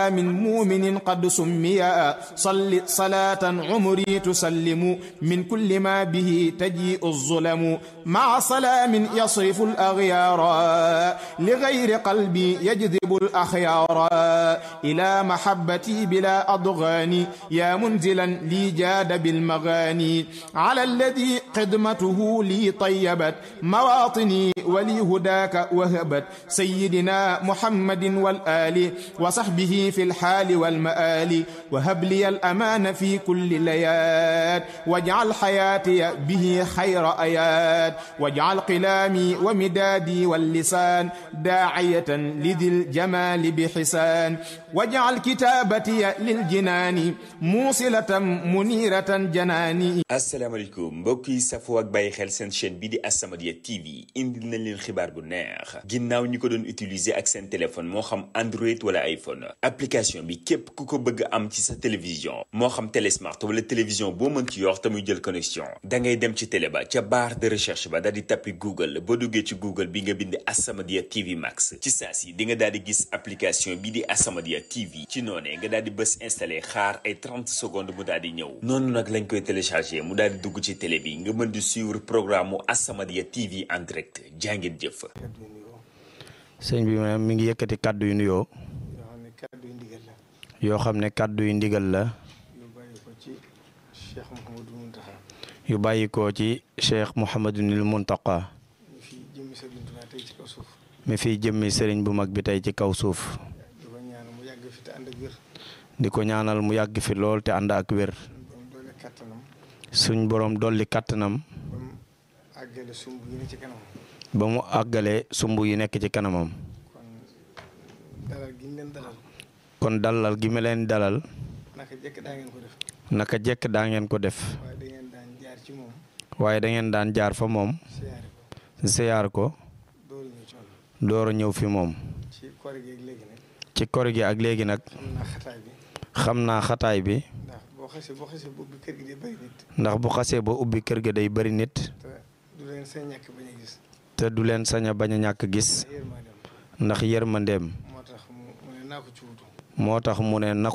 من مؤمن قد سميا صل صلاة عمري تسلم من كل ما به تجيء الظلم مع سلام يصرف الأغيار لغير قلبي يجذب الأخيار إلى محبتي بلا أضغاني يا منزلا لي جاد بالمغاني على الذي قدمته لي طيبت مواطني ولي هداك وهبت سيدنا محمد والآل وصحبه في الحال والمآل وهب لي الأمان في كل ليات واجعل حياتي به خير آيات واجعل قلامي ومدادي واللسان داعية لذي الجمال بحسان واجعل كتابتي للجنان موصلة منيرة جناني asalaamaaleykum mbokk yi safoo ak bàyyi xel seen chaîne bi di As-Samadiyya TV indil nañ leen xibaar bu neex ginnaaw ñi ko doon utiliser ak seen téléphone moo xam Android wala iPhone application bi képp ku ko bëgg am ci sa télévision moo xam télé smart wala télévision boo mën ci yor te muy jël connexion da ngay dem ci télé ba ca barre de recherche ba daal di tappi Google boo duggee ci Google bi nga bind As-Samadiyya TV Max ci saa si di nga daal di gis application bi di As-Samadiyya TV ci noonee nga daal di bës installé xaar ay 30 secondes mu daal di ñëw noonu nag lañ koy téléchargé mu daal di dugg ci télé bi nga mën di suivre programme mu As-Samadiyya TV en direct jàngeen jëf. sëñ bi maanaam mi ngi yëkkati kàddu yu nuyoo yoo xam ne kàddu yu ndigal la yoo xam ne kàddu yu ndigal la yu bàyyi ko ci Cheikh Mouhamadou Mountakha yu bàyyi ko ci Cheikh Mouhamadunil Mountakha ñu fi jëmmi Sëriñ Tuubaa tey ci kaw suuf mi fiy jëmmi sëriñ bu mag bi tey ci kaw suuf di ko ñaan mu yàgg fi te ànd ak wér di ko ñaanal mu yàgg fi lool te ànd ak wér borom doole kàttanam suñ borom dolli kàttanam ba mu àggale sumb yi ne ci kanam ba mu àggale sumb yi nekk ci kanamam kon dalal gi ñu leen dalal kon dalal gi ma leen dalal naka jekk daa ngeen ko def naka jekk daa ngeen ko def waaye da ngeen daan jaar ci moom waaye da ngeen daan jaar fa moom siyaare ko ziyaar ko dooru ñëw ci moom door a ñëw fi moom ci koor gi ak léegi nag ci kor gi ak léegi nag xam naa xataay bi xam naa xataay bi ndax boo xasee boo xasee boobu kër gi di bëri nit ndax bu xasee ba ubbi kër ga day bari nit te du leen seen ñàkk bañ a gis te du leen sañ a bañ a ñàkk gis yërmaa dem ndax yërmandeem moo tax mu mu ne naa ko ci wutu moo tax mu ne na